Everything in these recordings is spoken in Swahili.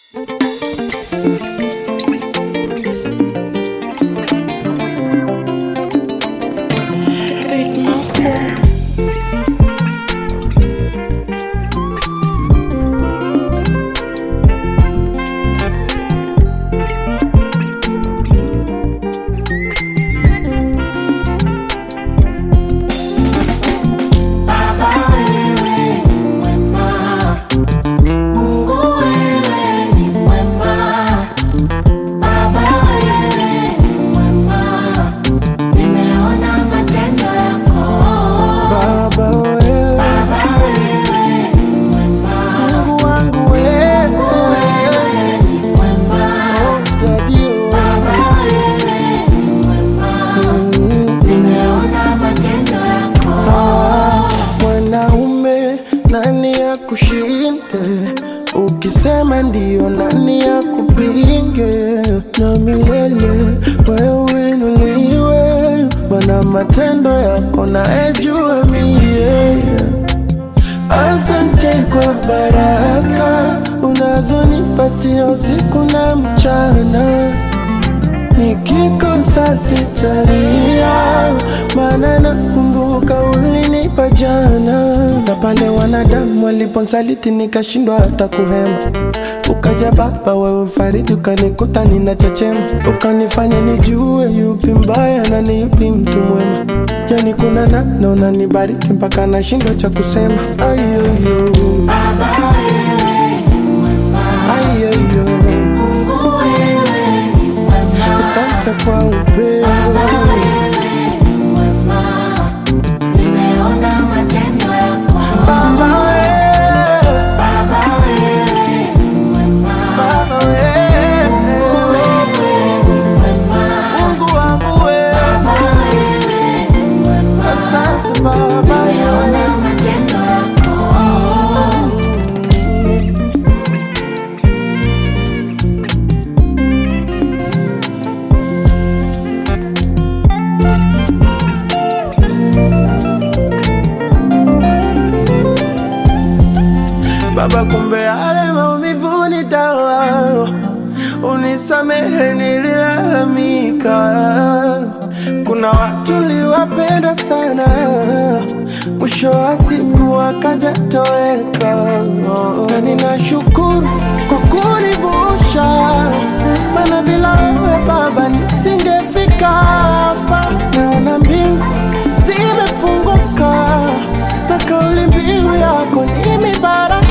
Big monster. Baba wewe, Mungu wangu wewe, Oh, Daddy, oh. Ah, Mwanaume nani ya kushinde? Ukisema ndio nani ya kupinge? Na milele wewe inuliwe, Bwana matendo yako naejua mie Asante kwa baraka unazonipatia usiku na mchana, nikikosa sitalia, maana nakumbuka ulinipa jana, na pale wanadamu waliponsaliti nikashindwa hata kuhema Ukaja Baba, wewe mfariji, ukanikuta ninachechema, ukanifanya nijue yupi mbaya na ni yupi mtu mwema. Yani kuna namna unanibariki mpaka nashindwa cha kusema. Ayoyo, ayoyo, asante kwa upendo. Baba wewe, Baba wewe, Mungu wangu wewe, asante Baba wewe. Baba, kumbe yale maumivu ni dawa, unisamehe nililalamika. Kuna watu liwapenda sana, mwisho wa siku wakaja toweka, na ninashukuru kwa kunivusha, maana bila wewe Baba nisingefika hapa. Naona mbingu zimefunguka na kauli mbiu yako ni mibaraka.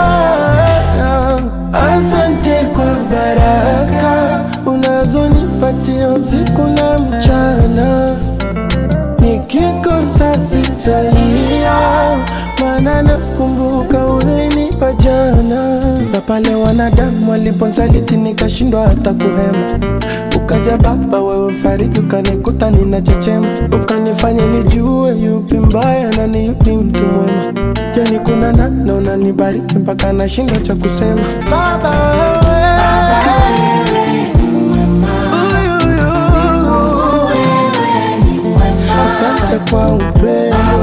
Asante kwa baraka unazonipatia usiku na mchana, nikikosa sitalia, maana nakumbuka ulinipa jana, na pale wanadamu waliponsaliti nikashindwa hata kuhema Ukaja Baba, wewe mfariji, ukanikuta ninachechema, ukanifanya nijue yupi mbaya na ni yupi mtu mwema. Yani kuna namna unanibariki mpaka nashindwa cha kusema. Baba wewe, Uyuyu. asante kwa upendo